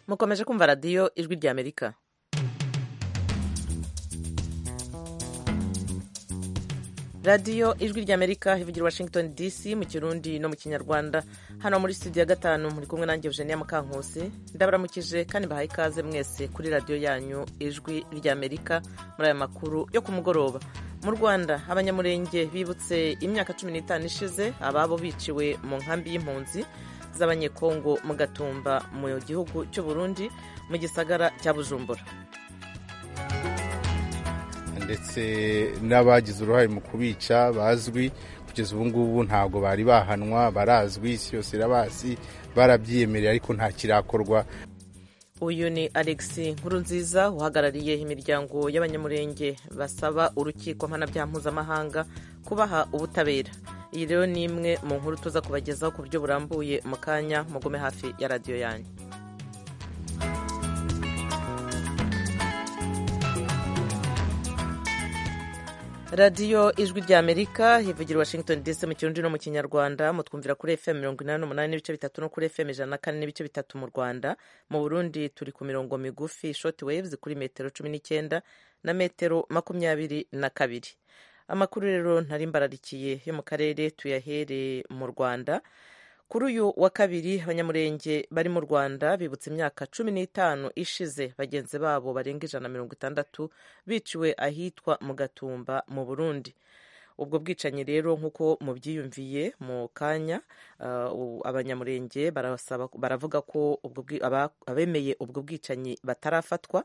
mukomeje kumva radiyo ijwi ry'amerika radiyo ijwi ry'amerika ivugira washington dc mu kirundi no mu kinyarwanda hano muri studio ya gatanu muri kumwe nanjye eugenia mukankusi ndabaramukije kandi mbahaye ikaze mwese kuri radiyo yanyu ijwi ry'amerika muri aya makuru yo ku mugoroba mu rwanda abanyamurenge bibutse imyaka cumi n'itanu ishize ababo biciwe mu nkambi y'impunzi z'abanyekongo mu gatumba mu gihugu cy'u burundi mu gisagara cya bujumbura ndetse n'abagize uruhare mu kubica bazwi kugeza ubu ngubu ntabwo bari bahanwa barazwi isi yose irabasi barabyiyemereye ariko nta kirakorwa uyu ni alex nkurunziza uhagarariye imiryango y'abanyamurenge basaba urukiko mpanabyaha mpuzamahanga kubaha ubutabera iyi rero ni imwe mu nkuru tuza kubagezaho ku buryo burambuye mu kanya mugume hafi ya radiyo yanyu radiyo ijwi ry'amerika ivugira washington dc mu kirundi no mu kinyarwanda mutwumvira kuri fm mirongo inani n'umunani n'ibice bitatu no kuri fm ijana na kane n'ibice bitatu mu rwanda mu burundi turi ku mirongo migufi short waves kuri metero cumi n'icyenda na metero makumyabiri na kabiri amakuru rero ntari mbararikiye yo mu karere tuyahere mu rwanda kuri uyu wa kabiri abanyamurenge bari mu rwanda bibutse imyaka cumi n'itanu ishize bagenzi babo barenga ijana mirongo itandatu biciwe ahitwa mu gatumba mu burundi ubwo bwicanyi rero nk'uko mubyiyumviye mu kanya abanyamurenge baravuga ko abemeye ubwo bwicanyi batarafatwa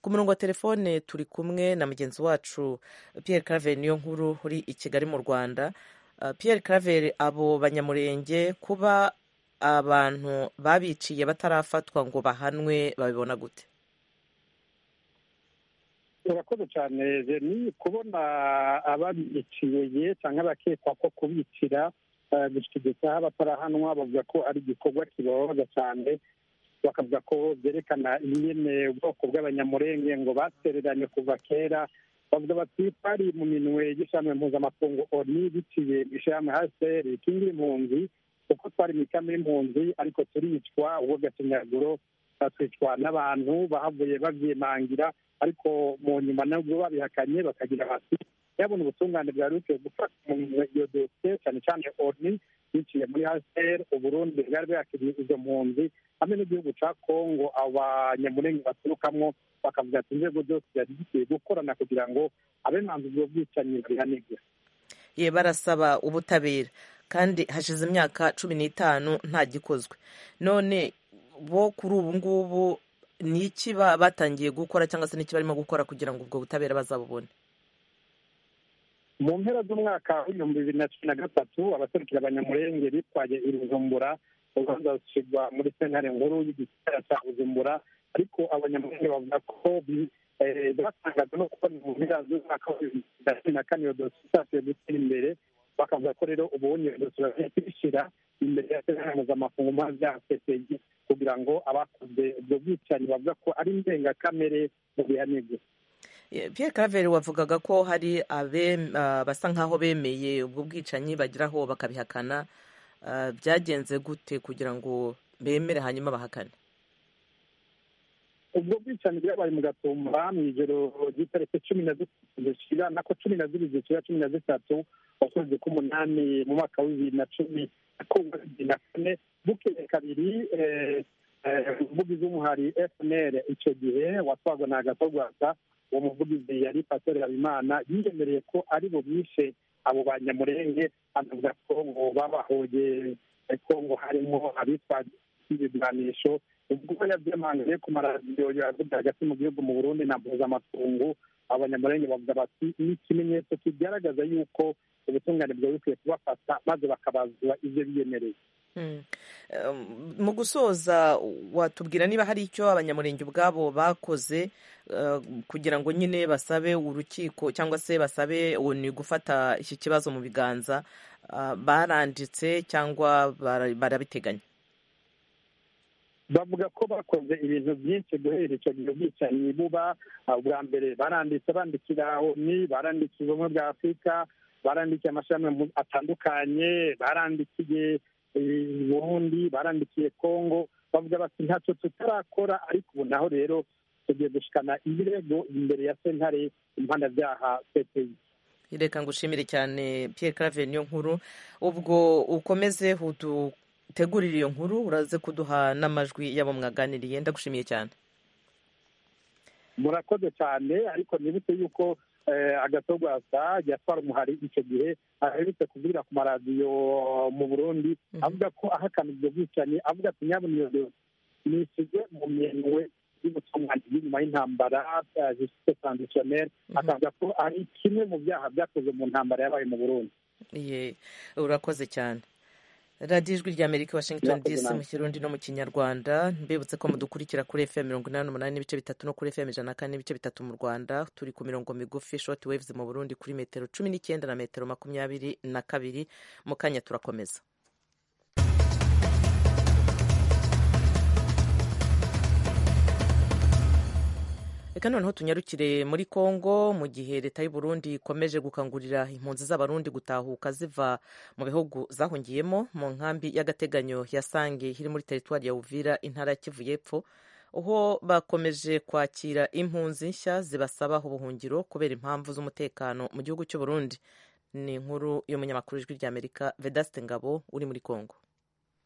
ku murongo wa telefone turi kumwe na mugenzi wacu Pierre Claver Niyonkuru uri i Kigali mu Rwanda Pierre Claver abo banyamurenge kuba abantu babiciye batarafatwa ngo bahanwe babibona gute urakoze cyane ni kubona ababiciye cyangwa abakekwa ko kubicira gushyigikiyeho abatarahanwa bavuga ko ari igikorwa kibabaza cyane bakavuga ko byerekana nyine ubwoko bw'abanyamurenge ngo batereranye kuva kera bavuga bati twari mu minwe y'ishami mpuzamakungu oni biciye mu ishirahamwe hcr ikindi impunzi kuko twari mu ikame y'impunzi ariko turicwa ubwo gacinyaguro twicwa n'abantu bahavuye babyimangira ariko mu nyuma nabwo babihakanye bakagira bati yabona ubutungane bwa ruke gufata iyo dosiye cyane cyane oni biciye muri hcr uburundi bwari bwakiriye izo mpunzi hamwe n'igihugu cya kongo abanyamurenge baturukamo bakavuga ati inzego zose zari zikwiye gukorana kugira ngo abemanza ubwo bwicanyi babihanirwe ye barasaba ubutabera kandi hashize imyaka cumi n'itanu nta gikozwe none bo kuri ubu ngubu ni iki batangiye gukora cyangwa se n'iki barimo gukora kugira ngo ubwo butabera bazabubone mu mpera z'umwaka w'ibihumbi bibiri na cumi na gatatu abaserukira abanyamurenge bitwaye i bujumbura urubanza rushyirwa muri sentare nkuru y'igisagara cya bujumbura ariko abanyamurenge bavuga ko batangajwe no kubona mu mpera z'umwaka w'ibihumbi bibiri na cumi na kane iyo dosiye itasiye gutera imbere bakavuga ko rero ubundi iyo dosiye bagiye kuyishyira imbere ya sentare mpuzamakungu mpuzabyaha ppg kugira ngo abakoze ubwo bwicanyi bavuga ko ari indengakamere mu bihanirwe Pierre Claver wavugaga ko hari basa nk'aho bemeye ubwo bwicanyi bageraho bakabihakana byagenze gute kugira ngo bemere hanyuma bahakane ubwo bwicanyi bwabaye mu gatumba mu ijoro ry'itariki cumi na zitatu zishira nako cumi na zibiri zishira cumi na zitatu ukwezi k'umunani mu mwaka w'ibiri na cumi bibiri na kane bukeye kabiri umuvugizi w'umuhari fnr icyo gihe watwagwa na agatorwasa uwo muvugizi yari pasiteri habimana yiyemereye ko ari bubishe abo banyamurenge anavuga ko ngo babahoye ko ngo harimo abitwaje ibiganisho ubwo yabyimangiye ku maradiyo yavuze hagati mu gihugu mu burundi na mpuzamakungu abanyamurenge bavuga bati ni ikimenyetso kigaragaza yuko ubutungane bwari bukwiye kubafata maze bakabazwa ibyo biyemereye mu gusoza watubwira niba hari icyo abanyamurenge ubwabo bakoze kugira ngo nyine basabe urukiko cyangwa se basabe ni gufata iki kibazo mu biganza baranditse cyangwa barabiteganya bavuga ko bakoze ibintu byinshi guhera icyo gihe ubwicanyi buba ubwa mbere baranditse bandikira ni barandikiye ubumwe bwa afurika barandikiye amashami atandukanye barandikiye ubundi barandikiye kongo bavuga bati ntacyo tutarakora ariko ubu naho rero tugiye gushikana ibirego imbere ya sentare impanabyaha cpi reka ngushimire cyane Pierre Claver niyo nkuru ubwo ukomeze udutegurire iyo nkuru uraze kuduha n'amajwi y'abo mwaganiriye ndagushimiye cyane murakoze cyane ariko nibutse yuko agatorwa yatwara umuhari icyo gihe aherutse kuvugira ku maradiyo mu burundi avuga ko ahakana ibyo bwicanyi avuga ati nyabuniyo nisize mu myenywe y'ubutungane nyuma y'intambara jisite taranzisiyoneri akavuga ko ari kimwe mu byaha byakoze mu ntambara yabaye mu burundi urakoze cyane radiyo ijwi rya amerika washington dc mu kirundi no mu kinyarwanda mbibutse ko mudukurikira kuri fm mirongo inani n'umunani n'ibice bitatu no kuri fm ijana na kane n'ibice bitatu mu rwanda turi ku mirongo migufi shoti wevuze mu burundi kuri metero cumi n'icyenda na metero makumyabiri na kabiri mu kanya turakomeza reka noneho tunyarukire muri congo mu gihe leta y'u Burundi ikomeje gukangurira impunzi z'abarundi gutahuka ziva mu bihugu zahungiyemo mu nkambi y'agateganyo ya sange iri muri teritwari ya uvira intara ya kivu y'epfo aho bakomeje kwakira impunzi nshya zibasabaho ubuhungiro kubera impamvu z'umutekano mu gihugu cy'u Burundi ni inkuru y'umunyamakuru ijwi ry'amerika vedaste ngabo uri muri congo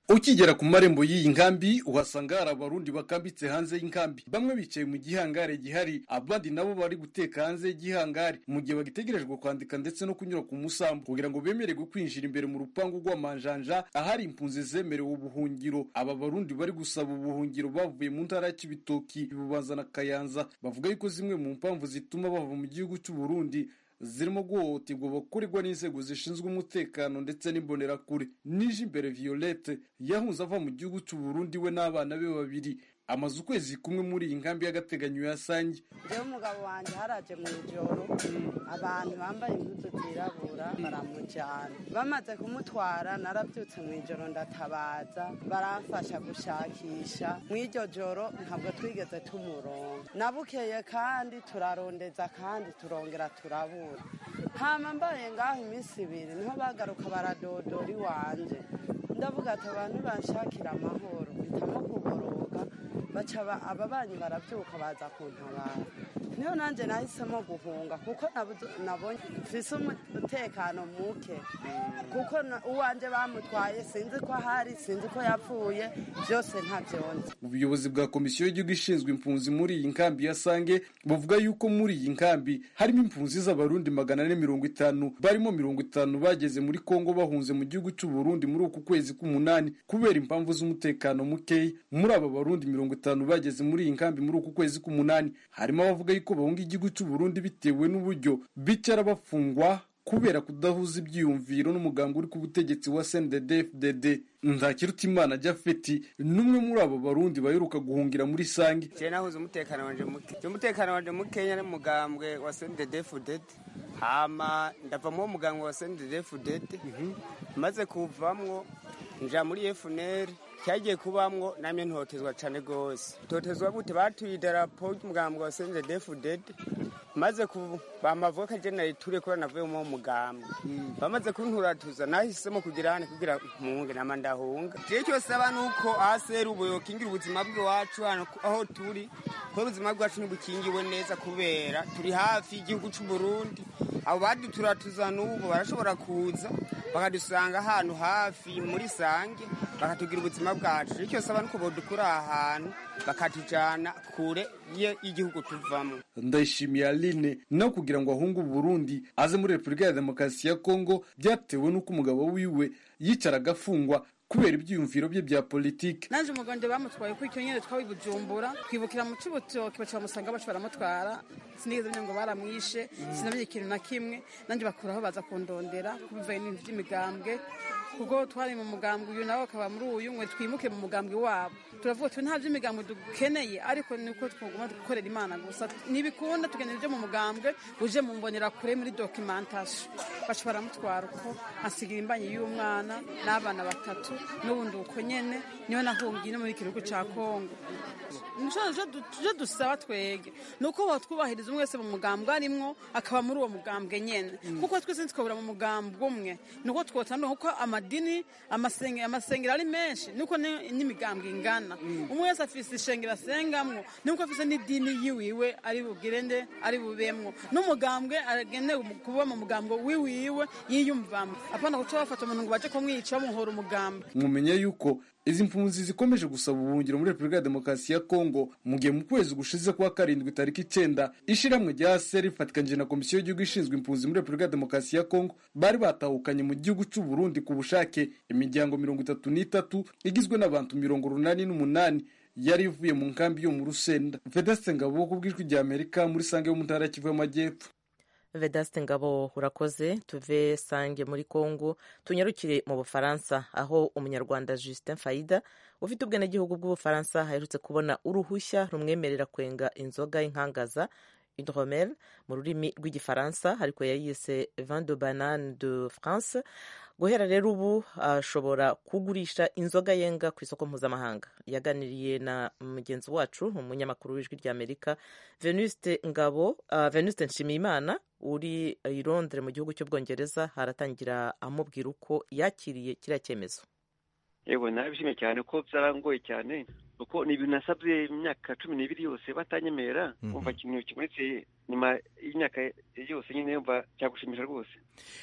ukigera ku marembo y'iyi nkambi uhasanga hari abarundi bakambitse hanze y'inkambi bamwe bicaye mu gihangare gihari abandi nabo bari guteka hanze y'igihangare mu gihe bagitegerejwe kwandika ndetse no kunyura ku musambu kugira ngo bemererwe kwinjira imbere mu rupangu rw'amanjanja ahari impunzi zemerewe ubuhungiro aba barundi bari gusaba ubuhungiro bavuye mu ntara ya kibitoki bubanza na kayanza bavuga yuko zimwe mu mpamvu zituma bava mu gihugu cy'u Burundi zirimo guhohoterwa bakurirwa n'inzego zishinzwe umutekano ndetse n'imbonerakure nije imbere violette yahunze ava mu gihugu cy'u Burundi we n'abana be babiri amaze ukwezi kumwe muri iyi nkambi y'agateganyo yasange njyewe umugabo wanjye haraje mu ijoro abantu bambaye imbuto zirabura baramujyana bamaze kumutwara narabyutse mu ijoro ndatabaza baramfasha gushakisha mu iryo joro ntabwo twigeze tumuronga nabukeye kandi turarondeza kandi turongera turabura hama mbaye ngaho iminsi ibiri niho bagaruka baradodora iwanjye ndavuga ati abantu banshakira amahoro mpitamo kuboroga baca ababanyi barabyuka baza kuntabara niyo nanjye nahisemo guhunga kuko nabonye mfise umutekano muke kuko uwanjye bamutwaye sinzi ko ahari sinzi ko yapfuye byose ntabyonze ubuyobozi bwa komisiyo y'igihugu ishinzwe impunzi muri iyi nkambi ya sange buvuga yuko muri iyi nkambi harimo impunzi z'abarundi magana ane mirongo itanu barimo mirongo itanu bageze muri kongo bahunze mu gihugu cy'u Burundi muri uku kwezi k'umunani kubera impamvu z'umutekano mukeya muri aba barundi mirongo batanu bageze muri iyi nkambi muri uku kwezi k'umunani harimo abavuga yuko bahunga igihugu cy'u Burundi bitewe n'uburyo bicara bafungwa kubera kudahuza ibyiyumviro n'umuganga uri ku butegetsi wa CNDD-FDD Ntakirutimana Jafeti n'umwe muri abo barundi baheruka guhungira muri Sange je nahuza umutekano wanje muke je umutekano wanje mukenya n'umugambwe wa CNDD-FDD hama ndavamo umugambwe wa CNDD-FDD maze kuvamwo nja muri FNL cyagiye kubamwo namye ntotezwa cyane rwose totezwa gute batuye idarapo ry'umugambwe wa senze defuded maze bamavuga ko jenali ture kubera navuyemo uwo mugambwe bamaze kunturatuza nahisemo kugira hano kugira munge nama ndahunga jewe cyose aba ni uko aseri ubuyo kingira ubuzima bw'iwacu hano aho turi kuko ubuzima bwacu ntibukingiwe neza kubera turi hafi y'igihugu cy'u Burundi abo baduturatuza n'ubu barashobora kuza bakadusanga ahantu hafi muri sange bakatugira ubuzima bwacu icyo saba ni uko bodukura aha hantu bakatujyana kure y'igihugu tuvamo ndayishimiye aline no kugira ngo ahunge uburundi aze muri repubulika ya demokarasi ya kongo byatewe n'uko umugabo wiwe yicaraga afungwa kubera ibyiyumviro bye bya politiki naje umugondo bamutwaye kuri icyo nyine twawe bujumbura twibukira mu cy'ubutoki baca bamusanga baca baramutwara sinigeze menya ngo baramwishe sinamenye ikintu na kimwe nanjye bakuraho baza kundondera kubivaye n'ibintu by'imigambwe kuko twari mu mugambwe uyu nawe akaba muri uyu mwe twimuke mu mugambwe wabo turavuga tuti nta by'imigambwe dukeneye ariko ni uko twagomba gukorera imana gusa ntibikunda tukeneye ibyo mu mugambwe uje mu mbonera kure muri dokimantashe bashobora baramutwara uko asigira imbanyi y'umwana n'abana batatu n'ubundi uko nyine niyo nahungiye no muri iki gihugu cya kongo ibyo dusaba twege ni uko batwubahiriza umwe wese mu mugambwe arimwo akaba muri uwo mugambwe nyine kuko twese ntitwabura mu mugambwe umwe ni uko twotsa ni uko amajwi amadini amasenge- amasengero ari menshi nuko ni- n'imigambwe ingana umwe wese afise ishengero asengamwo nuko afise n'idini yiwiwe ari bugirende ari bubemwo n'umugambwe agenewe umu- kuba mu mugambwe wiwiwe yiyumvamo apana guca bafata umuntu ngo baje kumwica bamuhora umugambi mumenya yuko izi mpunzi zikomeje gusaba ubuhungiro muri repubulika ya demokarasi ya kongo mu gihe mu kwezi gushize kuwa karindwi tariki icyenda ishyirahamwe rya seri rifatikanije na komisiyo y'igihugu ishinzwe impunzi muri repubulika ya demokarasi ya kongo bari batahukanye mu gihugu cy'u Burundi ku bushake imiryango mirongo itatu n'itatu igizwe n'abantu mirongo urunani n'umunani yari ivuye mu nkambi yo mu rusenda vedeste ngabo kubw'ijwi rya amerika muri sange yo mu ntara ya kivu y'amajyepfo vedaste ngabo urakoze tuve sange muri congo tunyarukire mu bufaransa aho umunyarwanda justin faida ufite ubwenegihugu bw'ubufaransa aherutse kubona uruhushya rumwemerera kwenga inzoga y'inkangaza hidromel mu rurimi rw'igifaransa ariko yayise vin de banane de france guhera rero ubu ashobora kugurisha inzoga yenga ku isoko mpuzamahanga yaganiriye na mugenzi wacu umunyamakuru w'ijwi ry'amerika venuste ngabo ah, venuste nshimiyimana uri i londres mu gihugu cy'ubwongereza haratangira amubwira uko yakiriye kiriya cyemezo yego nabishimye cyane ko byarangoye cyane kuko ni ibintu nasabye imyaka cumi n'ibiri yose batanyemera Mhm. kumva ikintu kibonetse nyuma y'imyaka yose nyine yumva cyagushimisha rwose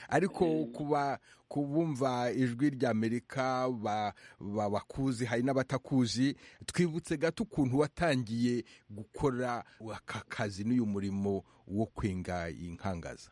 ariko kuba kubumva ijwi ry'amerika ba- ba- bakuzi hari n'abatakuzi twibutse gato ukuntu watangiye gukora aka kazi n'uyu murimo wo kwenga inkangaza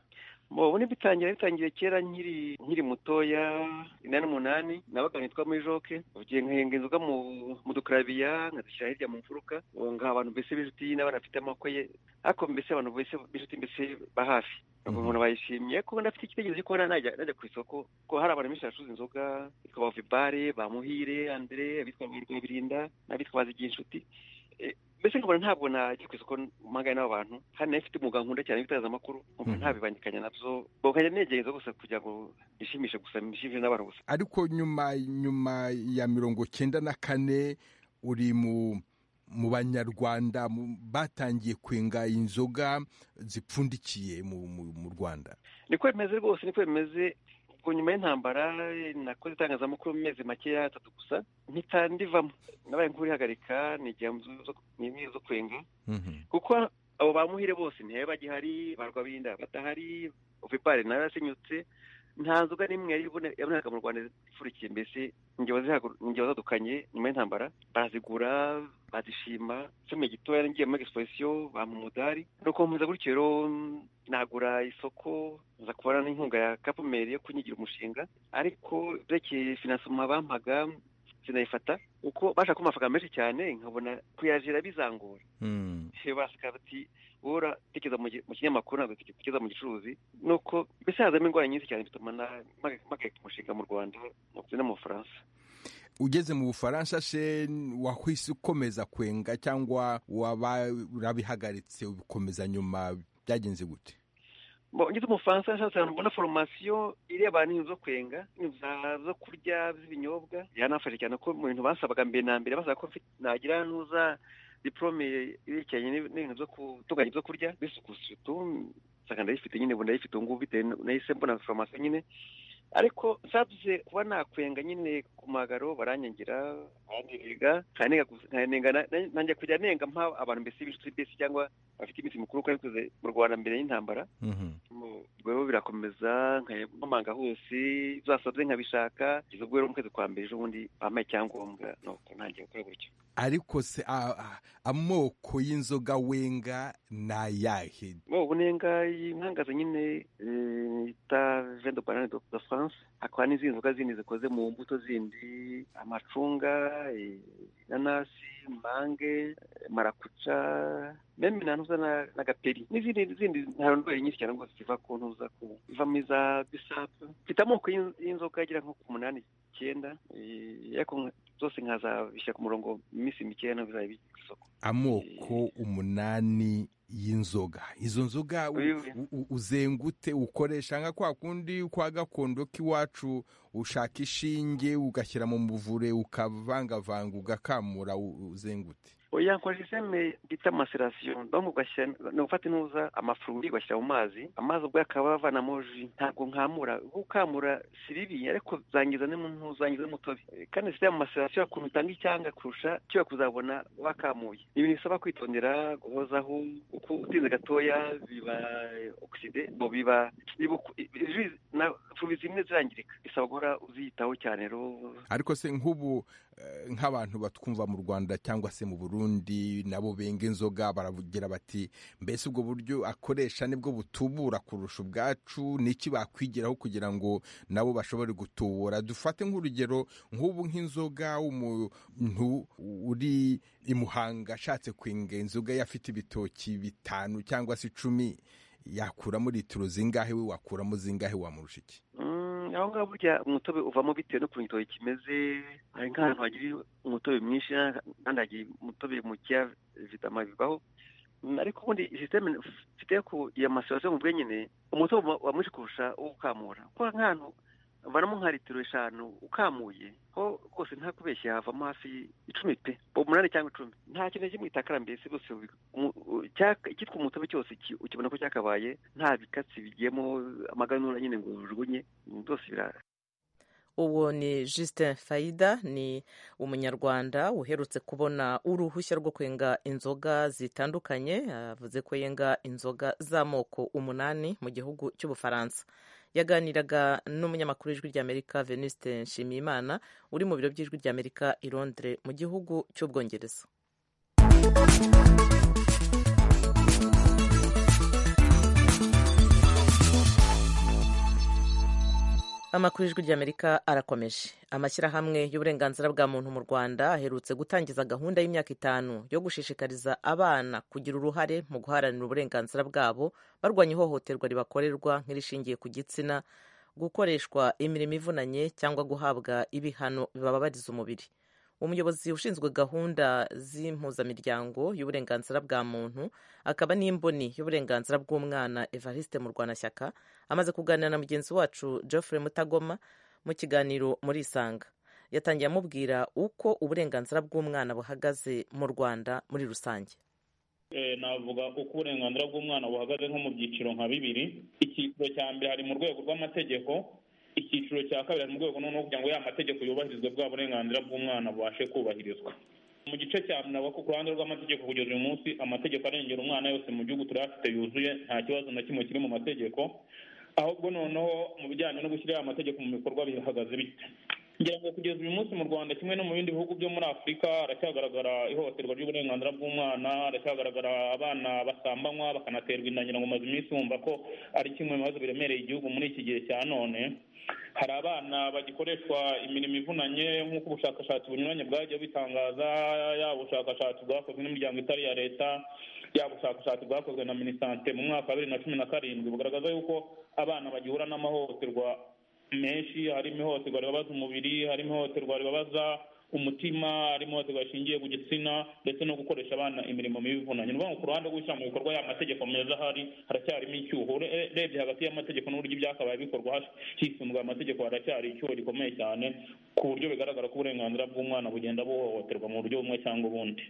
ubu ntibitangira bitangiye kera nkiri nkiri mutoya inani n'umunani nabaga nitwa muri joke ugiye nkahenga inzoga mu mu dukarabiya nkazishyira hirya mu mfuruka ubu ngaha abantu mbese b'inshuti n'abana bafite amaboko ye ariko mbese abantu bose b'inshuti mbese ba hafi Mhm. umuntu bayishimiye kuko ndafite igitekerezo cyo kuba najya najya ku isoko ko hari abantu benshi bacuruza inzoga bitwa ba vibare ba muhire andre abitwa ba rwabirinda n'abitwa ba zigira inshuti mbese nkabona ntabwo najya ku isoko mpangane n'abo bantu kandi nayo mfite umwuga nkunda cyane w'itangazamakuru nkumva Mhm. ntabibangikanya nabyo ubwo nkajya negereza gusa kugira ngo nishimishe gusa nishimishe n'abantu gusa ariko nyuma nyuma ya mirongo cyenda na kane uri mu mu banyarwanda mu- batangiye kwenga inzoga zipfundikiye mu- mu mu rwanda niko bimeze rwose niko bimeze ubwo nyuma y'intambara nakoze itangazamakuru mu mezi makeya atatu gusa mpita ndivamo nabaye nk'urihagarika nigira mu zo- mu nk'izo zo kwenga kuko abo ba muhire bose ntibabe bagihari ba rwabirinda batahari ovipari nawe yarasenyutse nta nzoga n'imwe yari ibone- yabonaga mu rwanda ipfurikiye mbese ingero zihagu- ingero zadukanye nyuma y'intambara barazigura bazishima kimwe gitoya ngiye muri exposition bampa umudari nuko nkomeza gutyo rero mm, nagura isoko nza kubona n'inkunga ya kapumeri yo kunyigira umushinga ariko byerekeye finansoma bampaga sinayifata kuko bashaka kumpa amafaranga menshi cyane nkabona kuyajira bizangora baseka bati wowe tekereza mu gi- mu kinyamakuru ntabwo tekereza mu gicuruzi nuko mbese hazamo indwara nyinshi cyane bituma na- mpag- mpagarika umushinga mu rwanda ndetse no mu bufaransa ugeze mu bufaransa she wahise ukomeza kwenga cyangwa waba urabihagaritse ubikomeza nyuma byagenze gute Bo, ngeze mu bufaransa nshatse ahantu mbona foromasiyo ireba n'inzu zo kwenga inzu za- zo kurya z'ibinyobwa yanafashe cyane ko mu bintu basabaga mbere na mbere basaba ko mfite- nagira nuza diporome yerekeranye n'ib- n'ibintu byo gutunganya ibyo kurya bisuku sutu nsanga ndayifite nyine ubu ndayifite ubu ngubu bitewe n- nahise mbona foromasiyo nyine ariko nsabye kuba nakwenga nyine ku magaro baranyangira barandiriga nkanenga gusa- nkanenga na- na- nanjye kujya nenga mpa abantu mbese b'inshuti mbese cyangwa bafite iminsi mukuru kuko nabikoze mu rwanda mbere y'intambara mu- ubwo rero birakomeza nkamanga hose zasabye nkabishaka kugeza ubwo rero mu kwezi kwa mbere ejo bundi bampaye icyangombwa nuko ntangiye gukora gutyo ariko se a- a- amoko y'inzoga wenga ni ayahe Bo, ubu nenga inkangaza nyine eh, yita vin de banane de de france hakaba n'izindi nzoga zindi zikoze mu mbuto zindi amacunga eh, inanasi mange eh, marakuca meme na ntuza na- n'agaperi n'izindi zindi hari indwara nyinshi cyane rwose ziva ku ntuza ku ivamo iza bisapu mfite amoko y'in- y'inzoga agera nko ku munani icyenda eh, ariko nka- zose nkazabishyira ku murongo mu minsi mikeya nabwo bizabibika ku isoko amoko umunani y'inzoga izo nzoga u- Oya, oya. u- u- uzengute ukoresha nka kwa kundi kwa gakondo k'iwacu ushaka ishinge ugashyira mu muvure ukavangavanga ugakamura u- uzengute oya nkora iseme bita maserasiyo bangu ugashyira ni ugufata intuza amafururi ugashyira mu mazi amazi ubwo akaba avanamo ji ntabwo nkamura gukamura siribi ariko zangiza ni mu ntuza zangiza no mu tobe kandi siriya mu maserasiyo ukuntu utanga icyanga kurusha cyo kuzabona wakamuye ni ibintu bisaba kwitondera guhozaho uko utinze gatoya biba ogiside bo biba na fubi zimwe zirangirika bisaba guhora uziyitaho cyane rero ariko se nk'ubu eh, nk'abantu batwumva mu rwanda cyangwa se mu burundi nabo benga inzoga baravugira bati mbese ubwo buryo akoresha nibwo butubura kurusha ubwacu n'iki bakwigiraho kugira ngo nabo bashobore gutubura dufate nk'urugero nk'ubu nk'inzoga umuntu uri i muhanga ashatse kwenga inzoga ye afite ibitoki bitanu cyangwa se icumi yakuramo litiro zingahe we wakuramo zingahe wamurusha iki Mm, aho ngaho burya umutobe uvamo bitewe n'ukuntu igitoki kimeze hari nk'ahantu hagira umutobe mwinshi kandi hagira umutobe mukeya vitamina bivaho Mm, ariko ubundi sisiteme mfite ku ya maserasiyo mu nyine umutobe uba- uba mwinshi kurusha uwo ukamura kuko nk'ahantu vanamo nka litiro eshanu ukamuye ho rwose nta kubeshya havamo hafi icumi pe umunani cyangwa icumi nta kintu na kimwe gitakara mbese rwose ubi- umu- u- cyaka- icyitwa umutobe cyose ki- ukibona ko cyakabaye nta bikatsi bigiyemo amaganura nyine ngo ujugunye ibintu byose bira uwo ni justin faida ni umunyarwanda uherutse kubona uruhushya rwo kwenga inzoga zitandukanye yavuze ko yenga inzoga z'amoko umunani mu gihugu cy'ubufaransa yaganiraga n'umunyamakuru w'ijwi ry'amerika venuste nshimiyimana uri mu biro by'ijwi ry'amerika i londres mu gihugu cy'ubwongereza amakuru y'ijwi ry'amerika arakomeje amashyirahamwe y'uburenganzira bwa muntu mu rwanda aherutse gutangiza gahunda y'imyaka itanu yo gushishikariza abana kugira uruhare mu guharanira uburenganzira bwabo barwanya ihohoterwa ribakorerwa nk'irishingiye ku gitsina gukoreshwa imirimo ivunanye cyangwa guhabwa ibihano bibababariza umubiri umuyobozi ushinzwe gahunda z'impuzamiryango y'uburenganzira bwa muntu akaba n'imboni y'uburenganzira bw'umwana evariste murwanashyaka amaze kuganira na mugenzi wacu Geoffrey Mutagoma mu kiganiro muri Isanga yatangiye amubwira uko uburenganzira bw'umwana buhagaze mu Rwanda muri rusange Eh, navuga uko uburenganzira bw'umwana buhagaze nko mu byiciro nka bibiri icyiciro cya mbere hari mu rwego rw'amategeko icyiciro cya kabiri hari mu rwego noneho kugira ngo ya mategeko yubahirizwe bwa burenganzira bw'umwana bubashe kubahirizwa mu gice cya mbere navuga ko ku ruhande rw'amategeko kugeza uyu munsi amategeko arengera umwana yose mu gihugu turayafite yuzuye nta kibazo na kimwe kiri mu mategeko ahubwo noneho mu bijyanye no gushyira aya mategeko mu bikorwa bihagaze bite ngira ngo kugeza uyu munsi mu rwanda kimwe no mu bindi bihugu byo muri afurika haracyagaragara ihohoterwa ry'uburenganzira bw'umwana haracyagaragara abana basambanywa bakanaterwa inda ngira ngo maze iminsi wumva ko ari kimwe mu bibazo biremereye igihugu muri iki gihe cya none hari abana bagikoreshwa imirimo ivunanye nk'uko ubushakashatsi bunyuranye bwagiye bitangaza yaba ubushakashatsi bwakozwe n'imiryango itari iya leta yaba ubushakashatsi bwakozwe na minisante mu mwaka wa bibiri na cumi na karindwi bugaragaza yuko abana bagihura n'amahohoterwa menshi harimo ihohoterwa ribabaza umubiri harimo ihohoterwa ribabaza umutima harimo ihohoterwa rishingiye ku gitsina ndetse no gukoresha abana imirimo mibi ivunanye ni ukuvuga ngo ku ruhande rwo gushyira mu bikorwa ya mategeko meza ahari haracyarimo icyuho Ure- urebye hagati y'amategeko n'uburyo ibyakabaye bikorwa hash- hisunzwe amategeko haracyari icyuho gikomeye cyane ku buryo bigaragara ko uburenganzira bw'umwana bugenda buhohoterwa mu buryo bumwe cyangwa ubundi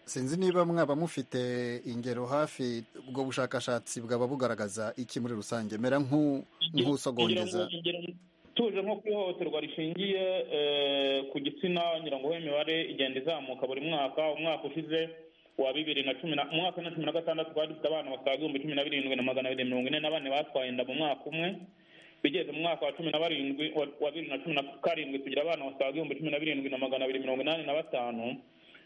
sinzi niba mwaba mufite ingero hafi ubwo bushakashatsi bwaba bugaragaza iki muri rusange mera nk'u- nk'usogongeza Ingero- ingero- tuje nko ku ihohoterwa rishingiye eh, ku gitsina ngira ngo imibare igenda izamuka buri mwaka umwaka ushize wa bibiri na cumi na umwaka wa bibiri na cumi na gatandatu twari dufite abana basaga ibihumbi cumi na birindwi na magana abiri mirongo ine na bane batwaye inda mu mwaka umwe bigeze mu mwaka wa cumi na barindwi wa- wa bibiri na cumi na karindwi tugira abana basaga ibihumbi cumi na birindwi na magana abiri mirongo inani na batanu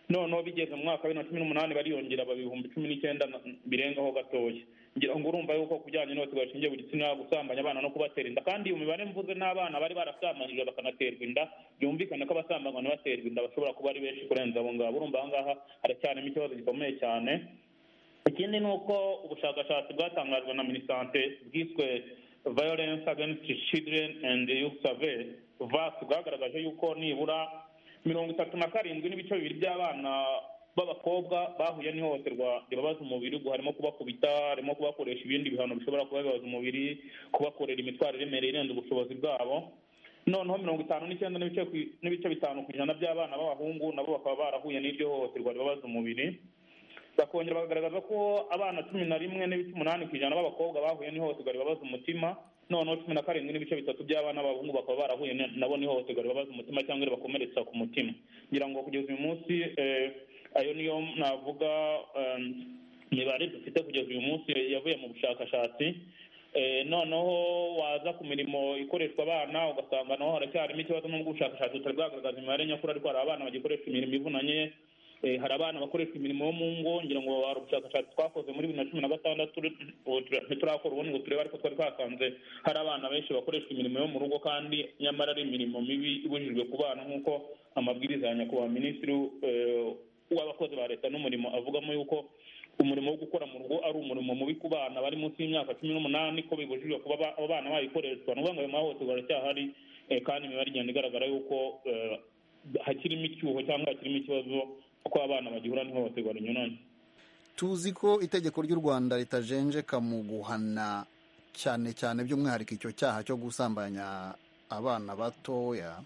noneho bigeze mu mwaka wa bibiri na cumi n'umunani bariyongera baba ibihumbi cumi n'icyenda na- birengaho gatoya ngira ngo urumva yuko ku bijyanye n'ihohoterwa rishingiye ku gitsina gusambanya abana no kubatera inda kandi iyo mibare mvuze n'abana bari barasambanyijwe bakanaterwa inda byumvikane ko abasambanywa n'abaterwa inda bashobora kuba ari benshi kurenza abo ngabo urumva aha ngaha haracyarimo ikibazo gikomeye cyane ikindi ni uko ubushakashatsi bwatangajwe na minisante bwiswe violence against children and youth survey vas bwagaragaje yuko nibura mirongo itatu na karindwi n'ibice bibiri by'abana b'abakobwa bahuye n'ihohoterwa ribabaza umubiri ubwo harimo kubakubita harimo kubakoresha ibindi bihano bishobora kuba bibabaza umubiri kubakorera imitwaro iremereye irenze ubushobozi bwabo noneho mirongo itanu n'icyenda n'ibice ku- n'ibice bitanu ku ijana by'abana b'abahungu nabo bakaba barahuye n'iryo hohoterwa ribabaza umubiri bakongera bagaragaza ko abana cumi na rimwe n'ibice umunani ku ijana b'abakobwa bahuye n'ihohoterwa ribabaza umutima noneho cumi na karindwi n'ibice bitatu by'abana b'abahungu bakaba barahuye na- nabo n'ihohoterwa ribabaza umutima cyangwa ribakomeretsa ku mutima ngira ngo kugeza uyu munsi eh, ayo niyo navuga eh, mibare dufite kugeza uyu munsi yavuye mu bushakashatsi Eh, noneho waza ku mirimo ikoreshwa abana ugasanga naho haracyarimo ikibazo n'ubwo ubushakashatsi butari bwagaragaza imibare nyakuri ariko hari abana bagikoresha imirimo ivunanye Eh, hari abana bakoresha imirimo yo mu ngo ngira ngo hari ubushakashatsi twakoze muri bibiri na cumi na gatandatu ubu tura- ntiturakora ubundi ngo turebe ariko twari twasanze hari abana benshi bakoresha imirimo yo mu rugo kandi nyamara ari imirimo mibi ibujijwe ku bana nk'uko amabwiriza ya nyakubahwa minisitiri eh, w'abakozi ba leta n'umurimo avugamo yuko umurimo wo gukora mu rugo ari umurimo mubi ku bana bari munsi y'imyaka cumi n'umunani ko bibujijwe kuba ba- abo bana bayikoreshwa ni ukuvuga ngo ayo mahohoterwa aracyahari eh, kandi imibare igenda igaragara yuko eh, hakirimo icyuho cyangwa hakirimo ikibazo ko abana bagihura n'ihohoterwa rinyuranye tuzi ko itegeko ry'u rwanda ritajenjeka mu guhana cyane cyane by'umwihariko icyo cyaha cyo gusambanya abana batoya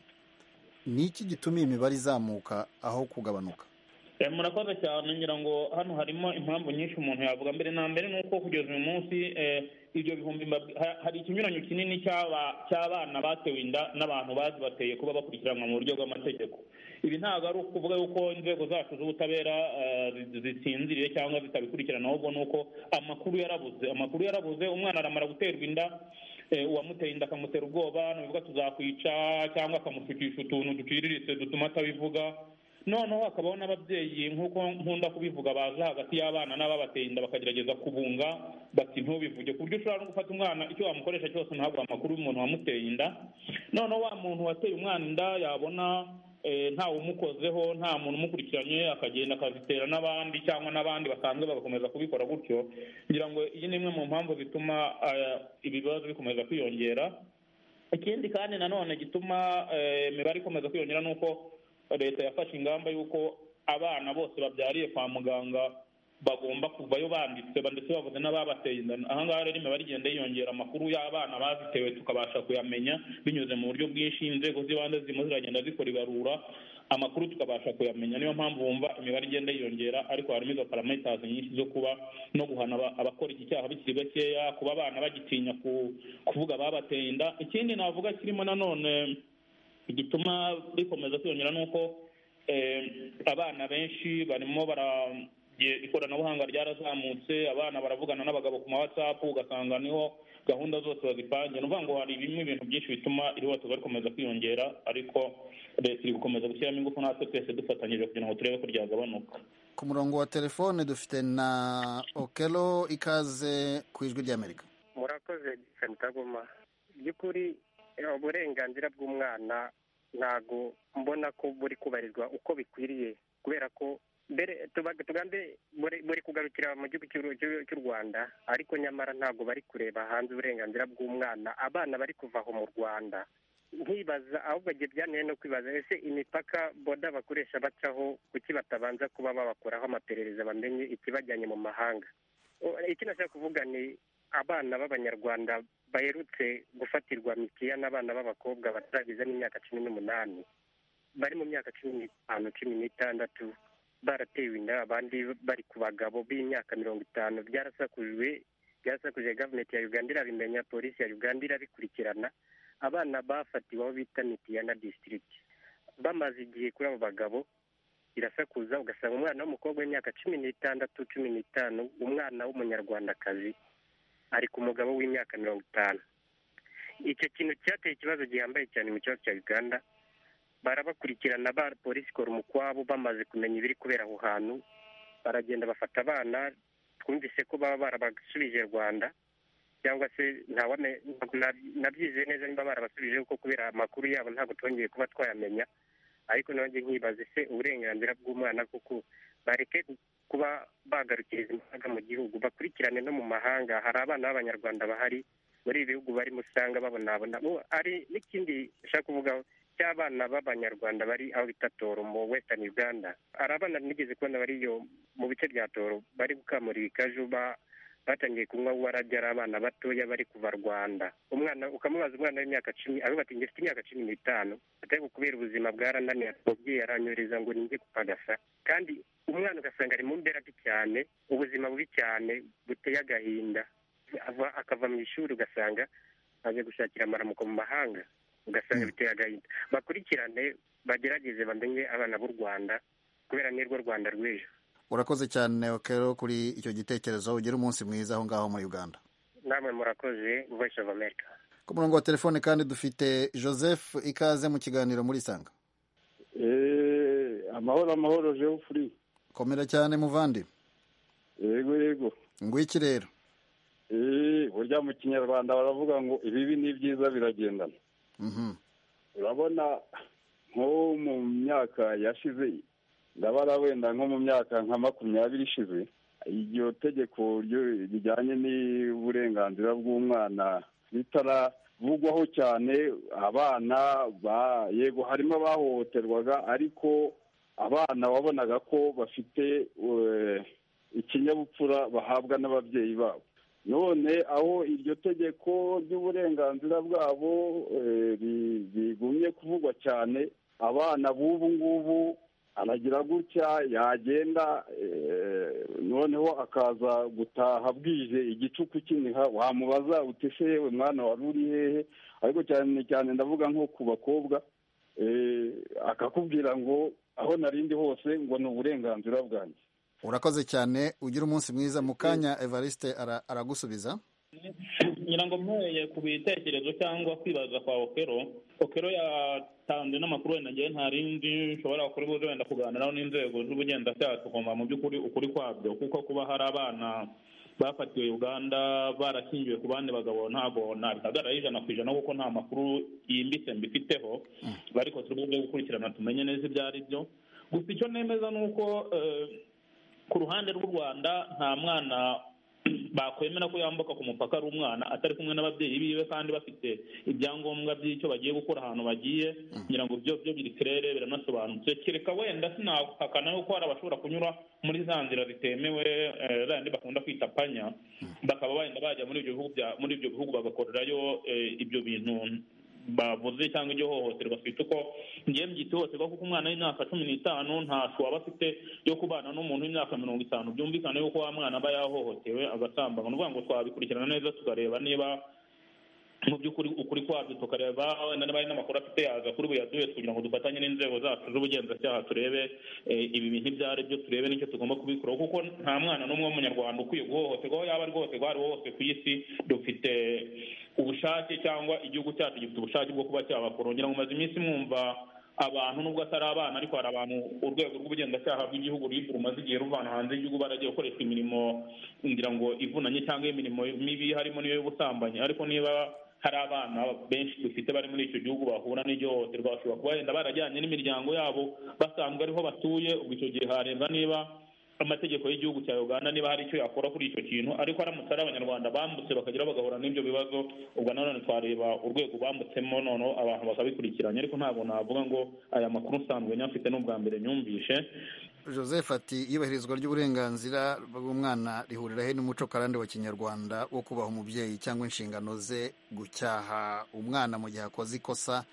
ni iki gituma iyi mibare izamuka aho kugabanuka Eh, murakoze cyane ngira ngo hano harimo impamvu nyinshi umuntu yavuga mbere na mbere ni uko kugeza uyu munsi eh, ibyo bihumbi mbabwi- ha- hari ikinyuranyo kinini cy'aba- cy'abana batewe inda n'abantu bazibateye kuba bakurikiranwa mu buryo bw'amategeko ibi ntabwo ari ukuvuga yuko inzego zacu z'ubutabera eh, zi- zisinziriye cyangwa zitabikurikirana ahubwo ni uko amakuru yarabuze amakuru yarabuze umwana aramara guterwa inda eh, uwamuteye inda akamutera ubwoba ni ukuvuga tuzakwica cyangwa akamusukisha utuntu duciriritse dutuma atabivuga noneho hakabaho n'ababyeyi nk'uko nkunda kubivuga baza hagati y'abana n'ababateye inda bakagerageza kubunga bati ntubivuge ku buryo ushobora no gufata umwana icyo wamukoresha cyose ntabwo amakuru y'umuntu wamuteye inda noneho wa muntu wateye umwana inda yabona eh, ntawe umukozeho nta muntu umukurikiranye akagenda akazitera n'abandi cyangwa n'abandi basanzwe bagakomeza kubikora gutyo ngira ngo iyi ni imwe mu mpamvu zituma eh, ibi bibazo bikomeza kwiyongera ikindi kandi nanone gituma eh, imibare ikomeza kwiyongera ni uko leta yafashe ingamba y'uko abana bose babyariye kwa muganga bagomba kuvayo banditse ba- ndetse bavuze n'ababateye inda ahangaha rero imibare igenda yiyongera amakuru y'abana bazitewe tukabasha kuyamenya binyuze mu buryo bwinshi inzego z'ibanze zirimo ziragenda zikora ibarura amakuru tukabasha kuyamenya niyo mpamvu wumva imibare igenda yiyongera ariko harimo izo paramitazi nyinshi zo kuba no guhana aba- abakora iki cyaha bikiri gakeya kuba abana bagitinya ku- kuvuga ababateye inda ikindi navuga kirimo nanone igituma bikomeza kwiyongera ni uko eh, abana benshi barimo bara igihe ikoranabuhanga ryarazamutse abana baravugana n'abagabo ku ma whatsapp ugasanga niho gahunda zose bazipanze ni ukuvuga ngo hari bimwe ibintu byinshi bituma ihohoterwa rikomeza kwiyongera ariko leta iri gukomeza gushyiramo ingufu natwe twese dufatanyije kugira ngo turebe ko ryagabanuka ku murongo wa telefone dufite na okelo ikaze ku ijwi ry'amerika murakoze Jason Kagoma by'ukuri eh, uburenganzira bw'umwana ntago mbona ko buri kubarizwa uko bikwiriye kubera ko mbere tuba- tugambe buri- buri kugarukira mu gihugu cy'u- cy'u- cy'u rwanda ariko nyamara ntago bari kureba hanze uburenganzira bw'umwana abana bari kuva aho mu rwanda nkibaza ahubwo igihe byananiye no kwibaza ese imipaka boda bakoresha bacaho kuki batabanza kuba babakoraho amaperereza bamenye ikibajyanye mu mahanga O- icyo nashaka kuvuga ni abana b'abanyarwanda baherutse gufatirwa mitiya n'abana b'abakobwa batarageza n'imyaka cumi n'umunani bari mu myaka cumi n'itanu cumi n'itandatu baratewe inda abandi bari ku bagabo b'imyaka mirongo itanu byarasakujwe byarasakuje gavumenti ya uganda irabimenya polisi ya uganda irabikurikirana abana bafatiwe aho bita mitiya na disitirigiti bamaze igihe kuri abo bagabo irasakuza ugasanga umwana w'umukobwa w'imyaka cumi n'itandatu cumi n'itanu umwana w'umunyarwandakazi ari ku mugabo w'imyaka mirongo itanu icyo kintu cyateye ikibazo gihambaye cyane mu kibazo cya uganda barabakurikirana ba polisi ikora umukwabo bamaze kumenya ibiri kubera aho hantu baragenda bafata abana twumvise ko baba barabasubije rwanda cyangwa se ntawame nabyizeye neza niba barabasubije kuko kubera amakuru yabo ntabwo twongeye kuba twayamenya ariko nanjye nkibaze se uburenganzira bw'umwana kuko bareke kuba bagarukiriza imbaraga mu gihugu bakurikirane no mu mahanga hari abana b'abanyarwanda bahari muri ibi bihugu barimo usanga babonabona Bo, hari n'ikindi nshaka kuvugaho cy'abana b'abanyarwanda bari aho bita toro mu western uganda hari abana nigeze kubona bari iyo mu bice bya toro bari gukamura ibikaju ba batangiye kunywa warabye ari abana batoya bari kuva rwanda umwana ukamubaza umwana w'imyaka cumi avuga ati ngifite imyaka cumi n'itanu atari kubera ubuzima bwarananiye umubyeyi aranyohereza ngo ninjye gupagasa kandi umwana ugasanga ari mu mbera mbi cyane ubuzima bubi cyane buteye agahinda Ava- akava mu ishuri ugasanga aje gushakira amaramuko mu mahanga ugasanga biteye agahinda bakurikirane bagerageze bamenye abana b'u rwanda kubera nirwo rwanda rw'ejo urakoze cyane okero kuri icyo gitekerezo ugire umunsi mwiza aho ngaho muri uganda namwe murakoze voice of america ku murongo wa telefone kandi dufite joseph ikaze mu kiganiro muri isanga Eh, amahoro amahoro jewe furi komera cyane muvandi yego yego ngwiki rero Eh, burya mu kinyarwanda baravuga ngo ibibi n'ibyiza biragendana Mhm. urabona nko mu myaka yashize ndabara wenda nko mu myaka nka makumyabiri ishize iryo tegeko ryo- rijyanye n'uburenganzira bw'umwana ritaravugwaho cyane abana ba- yego harimo abahohoterwaga ariko abana wabonaga ko bafite eh, ikinyabupfura bahabwa n'ababyeyi babo none aho iryo tegeko ry'uburenganzira bwabo eh, ri- rigumye kuvugwa cyane abana b'ubu ngubu aragira gutya yagenda eh, noneho akaza gutaha bwije igicuku kiniha wamubaza uti se yewe mwana wari uri hehe ariko cyane cyane ndavuga nko ku bakobwa eh, akakubwira ngo aho narindi hose ngo ni uburenganzira bwanjye urakoze cyane ugire umunsi mwiza mu kanya evariste ara- aragusubiza ngira ngo mpereye ku bitekerezo cyangwa kwibaza kwa okero okero yatanze n'amakuru wenda ngewe nta rindi nshobora kuri buze wenda kuganiraho n'inzego z'ubugenzacyaha tugomba mu by'ukuri ukuri kwabyo kuko kuba hari abana bafatiwe uganda barashingiwe ku bandi bagabo ntabwo nabihagarara ijana ku ijana kuko nta makuru yimbitse mbifiteho ariko turi buze gukurikirana tumenye neza ibyo ari byo gusa icyo nemeza ni uko eh, ku ruhande rw'u rwanda nta mwana bakwemera ko yambuka ku mupaka ari umwana atari kumwe n'ababyeyi biwe kandi bafite ibyangombwa by'icyo bagiye gukora ahantu bagiye kugira ngo byo byo biri kirere biranasobanutse kereka wenda sinahakana yuko hari abashobora kunyura muri za nzira zitemewe eh, zayandi bakunda kwita panya bakaba wenda bajya muri ibyo bihugu bya- muri ibyo bihugu bagakorerayo eh, ibyo bintu bavuze cyangwa iryo hohoterwa twita uko ngiye mbyita ihohoterwa kuko umwana w'imyaka cumi n'itanu nta shu aba afite yo kubana n'umuntu w'imyaka mirongo itanu byumvikana yuko wa mwana aba yahohotewe agasambana ni ukuvuga ngo twabikurikirana neza tukareba niba mu by'ukuri ukuri kwabyo tukareba wenda niba hari n'amakuru afite yaza kuri buyaduhe kugira ngo dufatanye n'inzego zacu z'ubugenzacyaha turebe eh, ibi bintu ibyo ari byo turebe n'icyo tugomba kubikora kuko nta mwana n'umwe w'umunyarwanda ukwiye guhohoterwa aho yaba ari guhohoterwa aho ari ho hose ku isi dufite ubushake cyangwa igihugu cyacu gifite ubushake bwo kuba cyabakora ngira ngo umaze iminsi mwumva abantu nubwo atari abana ariko hari abantu urwego rw'ubugenzacyaha bw'igihugu RIB rumaze igihe ruvana hanze y'igihugu baragiye gukoresha imirimo ngira ngo ivunanye cyangwa imirimo mibi harimo n'iyo y'ubusambanyi ariko niba hari abana benshi dufite bari muri icyo gihugu bahura n'ihohoterwa bashobora kuba wenda barajyanye n'imiryango yabo basanzwe ariho batuye ubwo icyo gihe harebwa niba amategeko y'igihugu cya uganda niba hari icyo yakora kuri icyo kintu ariko aramutse ari abanyarwanda bambutse bakagera bagahura n'ibyo bibazo ubwo nanone twareba urwego bambutsemo noneho abantu bakabikurikiranya ariko ntabwo navuga ngo aya makuru nsanzwe nyafite n'ubwa mbere nyumvishe joseph ati iyubahirizwa ry'uburenganzira bw'umwana rihurira he n'umuco karande wa kinyarwanda wo kubaha umubyeyi cyangwa inshingano ze gucyaha umwana mu gihe akoze ikosa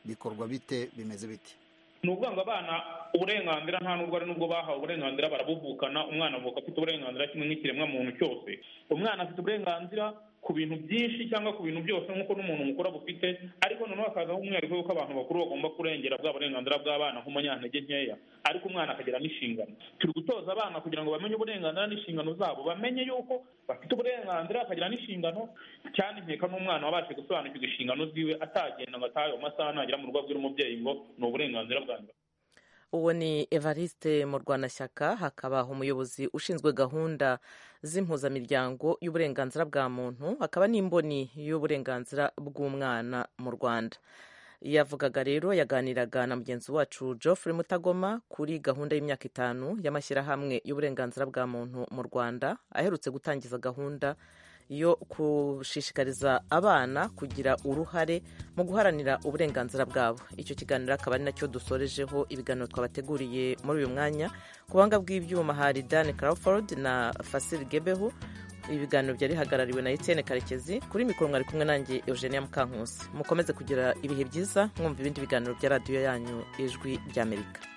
bikorwa bite bimeze bite ni ukuvuga ngo abana uburenganzira nta nubwo ari nubwo bahawe uburenganzira barabuvukana umwana avuka afite uburenganzira kimwe n'ikiremwa muntu cyose umwana afite uburenganzira ku bintu byinshi cyangwa ku bintu byose nk'uko n'umuntu mukuru abufite ariko noneho hakazaho umwihariko w'uko abantu bakuru bagomba kurengera bwa burenganzira bw'abana nk'umunyantege nkeya ariko umwana akagira n'inshingano turi gutoza abana kugira ngo bamenye uburenganzira n'inshingano zabo bamenye yuko bafite uburenganzira bakagira n'inshingano cyane nkeka n'umwana wabashe gusobanukirwa inshingano ziwe atagenda ngo atahe mu masaha nagera mu rugo abwira umubyeyi ngo ni uburenganzira bwanjye uwo ni evariste murwanashyaka hakaba umuyobozi ushinzwe gahunda z'impuzamiryango y'uburenganzira bwa muntu hakaba n'imboni y'uburenganzira bw'umwana mu rwanda yavugaga rero yaganiraga na mugenzi wacu geoffrey mutagoma kuri gahunda y'imyaka itanu y'amashyirahamwe y'uburenganzira bwa muntu mu rwanda aherutse gutangiza gahunda yo gushishikariza abana kugira uruhare mu guharanira uburenganzira bwabo icyo kiganiro akaba ari nacyo dusorejeho ibiganiro twabateguriye muri uyu mwanya ku buhanga bw'ibyuma hari dan crawford na fasil gebeho ibiganiro byari bihagarariwe na Etienne karekezi kuri mikoro mwari kumwe nanjye eugenia mukankusi mukomeze kugira ibihe byiza mwumva ibindi biganiro bya radiyo yanyu ijwi ry'amerika